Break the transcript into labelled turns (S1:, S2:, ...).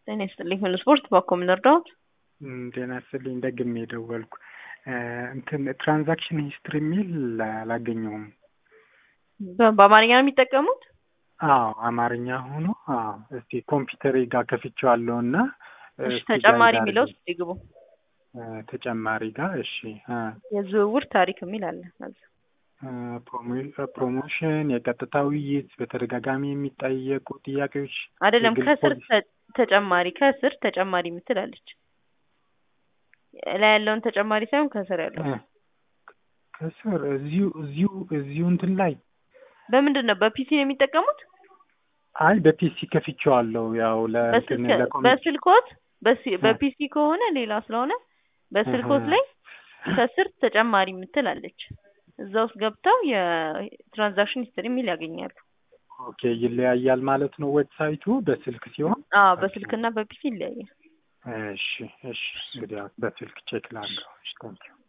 S1: ጤና ይስጥልኝ። ሁሉ ስፖርት ባኮ ምን ልርዳዎት?
S2: ጤና ይስጥልኝ። ደግሜ የደወልኩ እንትን ትራንዛክሽን ሂስትሪ የሚል አላገኘሁም።
S1: በ- በአማርኛ ነው የሚጠቀሙት?
S2: አዎ አማርኛ ሆኖ አዎ። እስቲ ኮምፒውተሬ ጋር ከፍቼዋለሁ እና
S1: እሺ
S2: እስቲ
S1: ተጨማሪ
S2: ጋር
S1: የሚለው ውስጥ ይግቡ።
S2: እ፣ ተጨማሪ ጋር እሺ እ፣
S1: የዝውውር ታሪክ የሚል አለ።
S2: እ፣ ፕሮሞ- ፕሮሞሽን፣ የቀጥታ ውይይት፣ በተደጋጋሚ የሚጠየቁ ጥያቄዎች
S1: አይደለም
S2: የግል
S1: ከስር
S2: ፖሊሲ
S1: ተ- ተጨማሪ ከስር ተጨማሪ የምትል አለች። ላይ ያለውን ተጨማሪ ሳይሆን ከስር ያለው
S2: እ፣ ከስር እዚሁ እዚሁ እዚሁ እንትን ላይ
S1: በምንድን ነው? በፒሲ ነው የሚጠቀሙት?
S2: አይ በፒሲ ከፍቼዋለሁ ያው ለእንትን
S1: በስልክ
S2: ለኮሚኒኬሽን
S1: በስልኮት በሲ-
S2: እ።
S1: በፒሲ ከሆነ ሌላ ስለሆነ በስልኮት
S2: እህ።
S1: ላይ ከስር ተጨማሪ የምትል አለች። እዛ ውስጥ ገብተው የትራንዛክሽን ሂስትሪ የሚል ያገኛሉ።
S2: ኦኬ ይለያያል ማለት ነው ዌብሳይቱ በስልክ ሲሆን
S1: አዎ በስልክና በፒሲ ይለያያል።
S2: እሺ እሺ እንግዲህ ያው በስልክ ቼክ ላድርገው እሺ ታንኪዩ